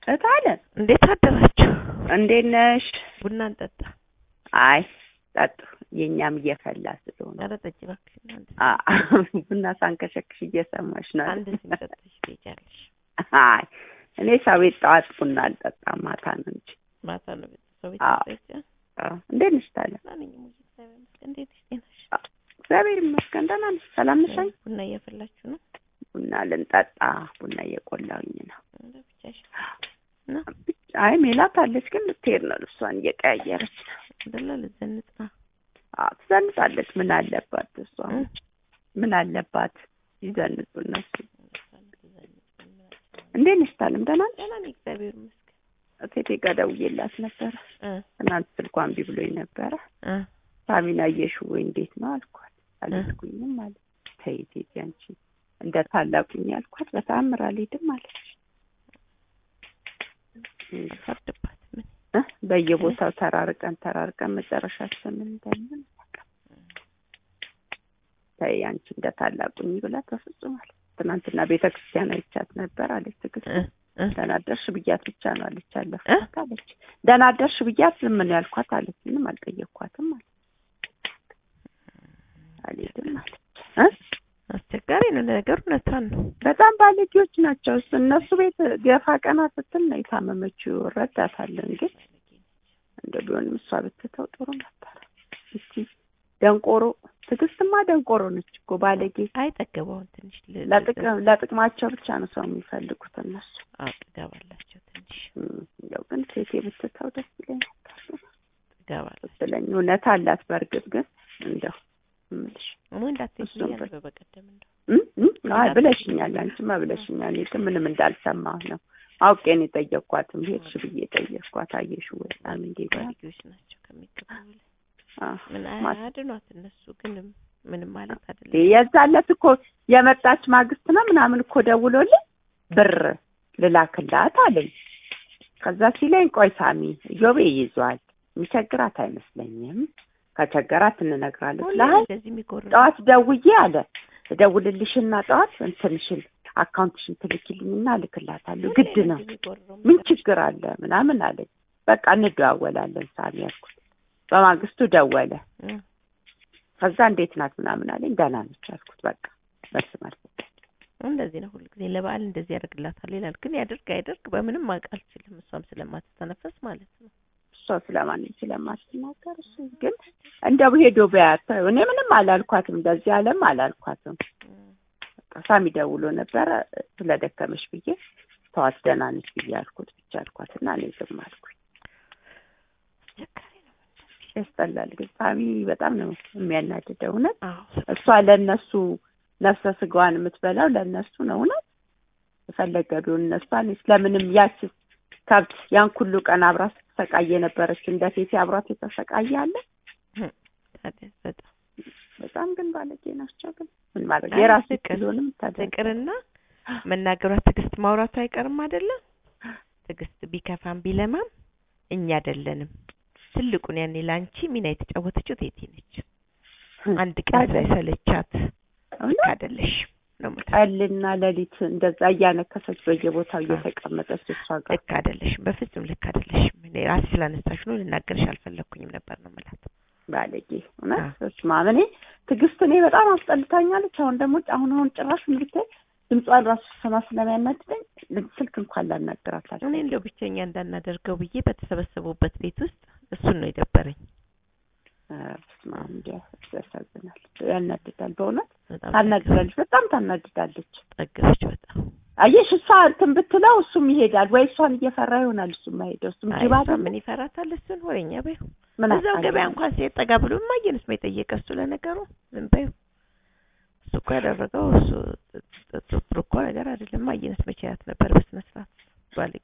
እታለ እንዴት አደራችሁ? እንዴት ነሽ? ቡና እንጠጣ። አይ ጠጡ፣ የእኛም እየፈላ ስለሆነ ኧረ ጠጪ እባክሽ። አንድ አ- ቡና ሳንከሸክሽ እየሰማሽ ነው። አንድ ሲኒ ጠጥተሽ ትሄጃለሽ። አይ እኔ ሰው ቤት ጠዋት ቡና አልጠጣም፣ ማታ ነው እንጂ። ማታ ነው ቤተሰብ ቤት አዎ። ተጠጪ። አዎ። እንዴት ነሽ ታለ? ማንኛውም ሙዚቃ እግዚአብሔር ይመስገን። እንዴት ነሽ? ጤናሽ? እግዚአብሔር ይመስገን ደህና ነሽ? ሰላም ነሽ? አይ ቡና እያፈላችሁ ነው? ቡና ልንጠጣ ቡና እየቆላሁኝ ነው። እንደ ብቻሽ ነው አይ ሜላት አለች፣ ግን ልትሄድ ነው። ልብሷን እየቀያየረች ነው። አይደለ? ልዘንጥ ነው። አዎ ትዘንጣለች። ምን አለባት እሷ? እ? ምን አለባት ይዘንጡ እነሱ። ልዘንጥ ነው። እንዴት ነሽ ታለም? ደህና ነሽ? ደህና ነኝ እግዚአብሔር ይመስገን። እቴቴ ጋር ደውዬላት ነበረ። እ ትናንት ስልኳ እምቢ ብሎኝ ነበረ። እ ሳሚና አየሽው ወይ እንዴት ነው አልኳት። አልሄድኩኝም ማለት ተይ እቴቴ አንቺ እንደ ታላቁኝ አልኳት። በተአምር አልሄድም አለች። አልፈርድባት ምን እ በየቦታው ተራርቀን ተራርቀን መጨረሻችን ምን እንደምን አላውቅም። ተይ አንቺ እንደ ታላቁኝ ብላት በፍጹም አለች። ትናንትና ቤተ ክርስቲያን አይቻት ነበር አለች ትዕግስት እ እ ደህና አደርሽ ብያት ብቻ ነው አለች። አለፍኳት አለች። ደህና አደርሽ ብያት ዝም ነው ያልኳት አለች። ምንም አልጠየቅኳትም አለች። አልሄድም አለች እ አስቸጋሪ ነው ለነገሩ። እውነቷን ነው። በጣም ባለጌዎች ናቸው። እሱ እነሱ ቤት ገፋ ቀና ስትል ነው የታመመችው። እረዳታለሁ፣ ግን እንደ ቢሆንም እሷ ብትተው ጥሩ ነበር። እስቲ ደንቆሮ ትዕግስትማ ደንቆሮ ነች እኮ ባለጌ። አይጠገበውን ትንሽ ል- ለጥቅም ለጥቅማቸው ብቻ ነው ሰው የሚፈልጉት እነሱ። አዎ ጥጋብ አላቸው ትንሽ እም፣ እንደው ግን ሴቴ ብትተው ደስ ይለኝ ነበር ጥጋብ አላቸው። ብትለኝ። እውነት አላት በእርግጥ ግን እንደው እምልሽ እሙ እንዳትሄጂ እሱም ብያለሁ በበቀደም እንደው እም፣ እም፣ አይ ብለሽኛል፣ አንቺማ ብለሽኛል። እኔ ግን ምንም እንዳልሰማሁ ነው አውቄ ነው የጠየቅኳትም። ሄድሽ ብዬ ጠየቅኳት። አየሽው ወይ በጣም እንዴ ባለጌዎች ናቸው ከሚገባው በላይ። ምን ማት አድኗት እነሱ ግን ምንም ማለት አይደለም። የዛለት እኮ የመጣች ማግስት ነው ምናምን እኮ ደውሎልኝ ብር ልላክላት አለኝ። ከዛ ሲለኝ ቆይ ሳሚ እዮቤ ይዟል የሚቸግራት አይመስለኝም፣ ከቸገራት እንነግራለን ሁሌ ስላል እንደዚህ የሚጎርር ጠዋት ደውዬ አለ እደውልልሽና ጠዋት እንትንሽን አካውንትሽን ትልኪልኝና እልክላታለሁ ግድ ነው ምን ችግር አለ ምናምን አለኝ። በቃ እንደዋወላለን ሳሚ ያልኩት። በማግስቱ ደወለ። ከዛ እንዴት ናት ምናምን አለኝ። ደህና ነች አልኩት። በቃ መልስ መልስ እንደዚህ ነው ሁሉ ጊዜ ለበዓል እንደዚህ ያደርግላታል ይላል። ግን ያደርግ አይደርግ በምንም ማወቅ አልችልም። እሷም ስለማትተነፈስ ማለት ነው። እሷ ስለማንም ስለማትናገር እሱ ግን እንደው ሄዶ ቢያት እኔ ምንም አላልኳትም፣ እንደዚህ አለም አላልኳትም። በቃ ሳሚ ደውሎ ነበረ ስለደከመሽ ብዬ ተዋት ደህና ነች ብዬ አልኩት ብቻ አልኳትና እኔ ዝም አልኩኝ። አስቸጋሪ ነው። ያስጠላል ግን ሳሚ በጣም ነው የሚያናድደው እውነት አዎ እሷ ለእነሱ ነፍሰ ስጋዋን የምትበላው ለእነሱ ነው። እውነት የፈለገ ቢሆን እነሷን ስለምንም ያች ከብት ያን ሁሉ ቀን አብራ ስትሰቃይ የነበረች እንደ ሴቴ አብሯት የተሰቃየ አለ። ታዲያ በጣም በጣም ግን ባለጌ ናቸው። ግን ምን ማድረግ አይ የራሱ ፍቅር፣ ቢሆንም ታዲያ ፍቅርና መናገሯ ትዕግስት ማውራቱ አይቀርም አይደለም። ትዕግስት ቢከፋም ቢለማም እኛ አይደለንም። ትልቁን ያኔ ለአንቺ ሚና የተጫወተችው ቴቴ ነች። አንድ ቀን ታዲያ ሳይሰለቻት ልክ እውነት አይደለሽም ነው የምልሽ። ቀልና ሌሊት እንደዛ እያነከሰች በየቦታው እየተቀመጠች እሷ ጋር ልክ አይደለሽም፣ በፍጹም ልክ አይደለሽም። እኔ ራሴ ስላነሳሽ ነው ልናገርሽ አልፈለግኩኝም ነበር ነው የምላት። ባለጌ እውነት በስመ አብ እኔ ትዕግስት እኔ በጣም አስጠልታኛለች። አሁን ደግሞ አሁን አሁን ጭራሽ ምን ብታይ ድምጿን ራሱ ስማ ስለሚያናድደኝ ስልክ እንኳን ላናገራት እኔ አልችልም። እንደው ብቸኛ እንዳናደርገው ብዬ በተሰበሰቡበት ቤት ውስጥ እሱን ነው የደበረኝ። ኧረ በስመ አብ እንዲያ ያሳዝናል፣ ያናድዳል። በእውነት በጣም ታናድዳለች፣ በጣም ታናድዳለች። ጠገበች በጣም አየሽ እሷ እንትን ብትለው እሱም ይሄዳል ወይ እሷን እየፈራ ይሆናል እሱም ማሄደው እሱም አይ ጅብ እሷ አይደለ ምን ይፈራታል? እሱን ወሬኛ በይው። ምን እዛው አውቃለሁ። ገበያ እንኳን ሲሄድ ጠጋ ብሎ እማዬንስ ነው የጠየቀ እሱ ለነገሩ ዝም በይው። እሱ እኮ ያደረገው እሱ ጥ- ጥ- ጥሩ እኮ ነገር አይደለም። እማዬንስ መቼ ያት ነበር በስነ ስርዓት ባለጌ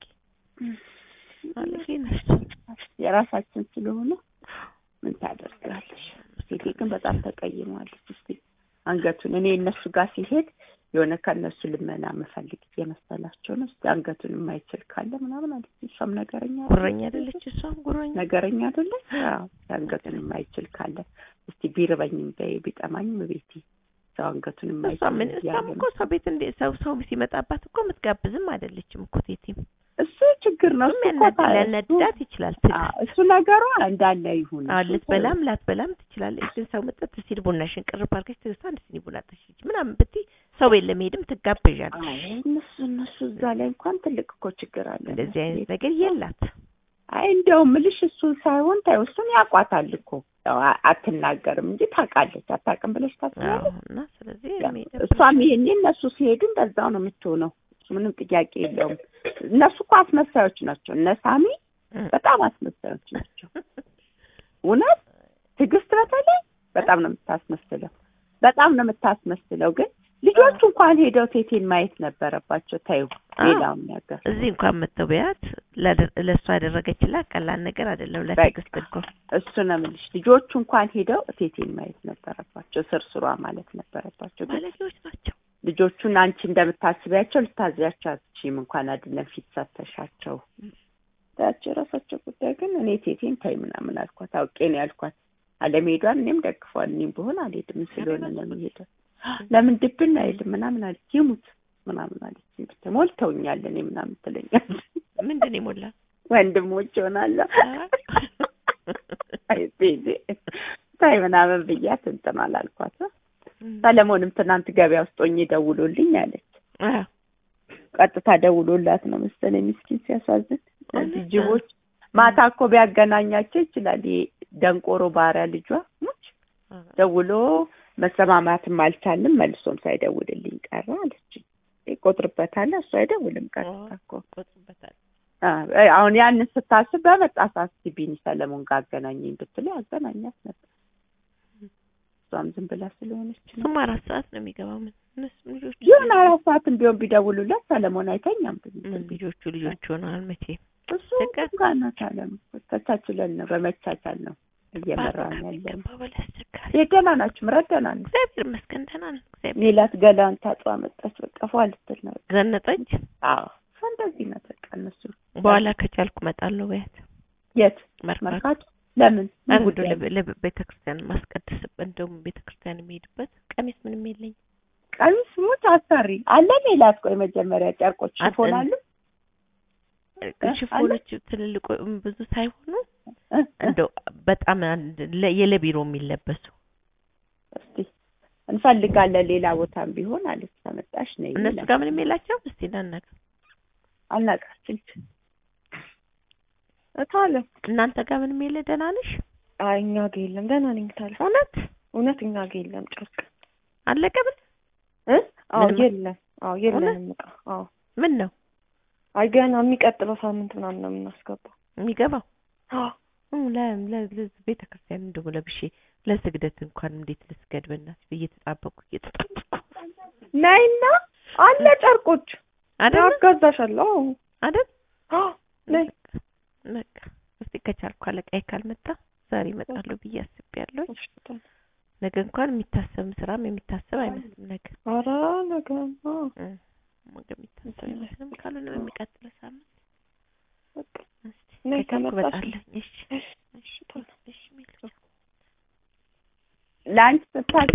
ባለጌ ነች። የራሳችን ስለሆነ ምን ታደርጋለሽ? ሴቴ ግን በጣም ተቀይመዋለች። እስቲ አንገቱን እኔ እነሱ ጋር ሲሄድ የሆነ ከእነሱ ልመና መፈልግ እየመሰላቸው ነው። እስቲ አንገቱን የማይችል ካለ ምናምን አለች። እሷም ነገረኛ ጉረኛ አይደለች እሷም ጉረኛ ነገረኛ አይደለች? አዎ አንገቱን የማይችል ካለ እስቲ ቢርበኝም በይ ቢጠማኝም ቤቴ ሰው አንገቱን እሷ የማይችል ምን እሷም እያለ እኮ ሰው ቤት እንደ ሰው ሰው ሲመጣባት እኮ የምትጋብዝም አይደለችም እኮ ቴቴም እሱ ችግር ነው እሱ እኮ ታ- ሊያናድዳት ይችላል። እሱ- ትዕግስት አዎ፣ እሱ ነገሯ እንዳለ ይሁን አዎ እሱ ልትበላም ላትበላም ትችላለች። ግን ሰው መጠጥ ሲል ቡናሽን ቅርብ አድርገሽ ትዕግስት አንድ ሲኒ ቡና ጠጪ ምናምን ብትይ ሰው ቤት ለመሄድም ትጋበዣለሽ። አይ እነሱ እነሱ እዛ ላይ እንኳን ትልቅ እኮ ችግር አለ እንደዚህ አይነት ነገር የላት። አይ እንደውም ምልሽ እሱን ሳይሆን ታዩ እሱን ያውቋታል እኮ ያው አ- አትናገርም እንጂ ታውቃለች አታውቅም ብለሽ አዎ ታስባለች እና ስለዚህ ያው የሚደብር- እሷም ይሄኔ እነሱ ሲሄዱ እንደዛው ነው የምትሆነው እሱ ምንም ጥያቄ የለውም እነሱ እኮ አስመሳዮች ናቸው እነ ሳሚ እም። በጣም አስመሳዮች ናቸው እውነት ትዕግስት በተለይ በጣም ነው የምታስመስለው በጣም ነው የምታስመስለው ግን ልጆቹ እንኳን ሄደው ቴቴን ማየት ነበረባቸው ታዩ አዎ። ሌላውን ነገር እዚህ እንኳን መተው ቢያት ላደ- ለእሷ ያደረገችላት ቀላል ነገር አይደለም። በቃ። ለትዕግስት እኮ እሱ ነው የምልሽ ልጆቹ እንኳን ሄደው ቴቴን ማየት ነበረባቸው ስርስሯ ማለት ነበረባቸው ግን ባለጌዎች ናቸው። ልጆቹን አንቺ እንደምታስቢያቸው ልታዝያቸው አትችይም እንኳን አይደለም ፊት ሰተሻቸው ታቸው የራሳቸው ጉዳይ ግን እኔ ቴቴን ታይ ምናምን አልኳት አውቄ ነው ያልኳት አለመሄዷን እኔም ደግፈዋል እኔም በሆን አልሄድም ምን ስለሆነ ነው የሚሄደው ለምን ድብን አይልም ምናምን አለች ይሙት ምናምን አለች ብታይ ሞልተውኛል እኔ ምናምን ትለኛለች ምንድን ነው የሞላ ወንድሞች ይሆናለሁ አይ ቤዜ ታይ ምናምን ብያት እንትን አላልኳት ሰለሞንም ትናንት ገበያ ውስጥ ሆኜ ደውሎልኝ አለች አዎ ቀጥታ ደውሎላት ነው መሰለኝ ምስኪን ሲያሳዝን እነዚህ እውነት? ጅቦች ማታ እኮ ቢያገናኛቸው ይችላል ይሄ ደንቆሮ ባሪያ ልጇ ሙች ደውሎ መሰማማትም አልቻልም መልሶም ሳይደውልልኝ ቀረ አለች ይቆጥርበታል እሱ አይደውልም ቀጥታ እኮ ቆጥበታል። አ- አሁን ያንን ስታስብ በመጣ ሰዓት ቢኒ ሰለሞን ጋር አገናኘኝ ብትለው ያገናኛት ነበር እሷም ዝም ብላ ስለሆነች ነው እሱም አራት ሰዓት ነው የሚገባው። ምን እነሱም ልጆቹ ይሁን አራት ሰዓትም ቢሆን ቢደውሉለት ሰለሞን አይተኛም ብዬ ምን ልጆቹ ልጆቹ ሆነዋል መቼ እሱ ችግር? ጋር ናት አለም ተቻችለን ነው በመቻቻል ነው እየመራን ያለን ገባ በላይ አስቸጋሪ። የደህና ናችሁ ምረት ደህና ነው እግዚአብሔር ይመስገን ደህና ነን። እግዚአብሔር ሜላት ገላን ታጥባ መጣች በቃ ፏ ልትል ነው ዘነጠች። አዎ እሷ እንደዚህ ናት በቃ እነሱ በኋላ ከቻልኩ እመጣለሁ በያት የት መርካቶ መርካቶ ለምን ምን አንዱ ጉዳይ ነው? ለቤተ ክርስቲያን ማስቀደስበት እንደውም ቤተ ክርስቲያን የሚሄድበት ቀሚስ ምንም የለኝም። ቀሚስ ሙት አሰሪ አለ ሜላት ቆይ መጀመሪያ ጨርቆች አለ። ሽፎን አሉ ሽፎኖች ትልልቆ ብዙ ሳይሆኑ እ? እንደው በጣም አንድ ለ- የለቢሮ የሚለበሱ እስቲ እንፈልጋለን ሌላ ቦታም ቢሆን አለች ተመጣሽ ነይ እነሱ ጋር ምንም የላቸውም። እስቲ እናናግር። አናቃችን እታለ እናንተ ጋር ምንም የለ። ደህና ነሽ? አይ እኛ ጋ የለም። ደህና ነኝ ታለ እውነት እውነት እኛ ጋ የለም ጨርቅ አለቀ? ምን እ አዎ ምንም- የለም። አዎ የለንም እቃ። አዎ ምን ነው አይ ገና የሚቀጥለው ሳምንት ምናምን ነው የምናስገባው። የሚገባው? አዎ እ ለ- ለ- ለ- ቤተ ክርስቲያን እንደው ለብሼ ለስግደት እንኳን እንዴት ልስገድ በእናትሽ ብዬ ተጣበቅኩ እየተጣበቅኩ ነይና አለ ጨርቆች አይደል አጋዛሻለሁ። አዎ አይደል አዎ ነይ በቃ እስቲ ከቻልኩ አለቃዬ ካልመጣ ዛሬ እመጣለሁ ብዬ አስቤያለሁ። እሺ ታለ ነገ እንኳን የሚታሰብ ስራም የሚታሰብ አይመስልም። ነገ ኧረ ነገ አዎ እ ነገ የሚታሰብ አይመስልም። ካልሆነ በሚቀጥለው ሳምንት በቃ እስቲ ነይ ከቻልኩ ከመጣሽ እመጣለሁ። እሺ እሺ እሺ ታለ እሺ ሜልቻ ለአንቺ ስታስቢ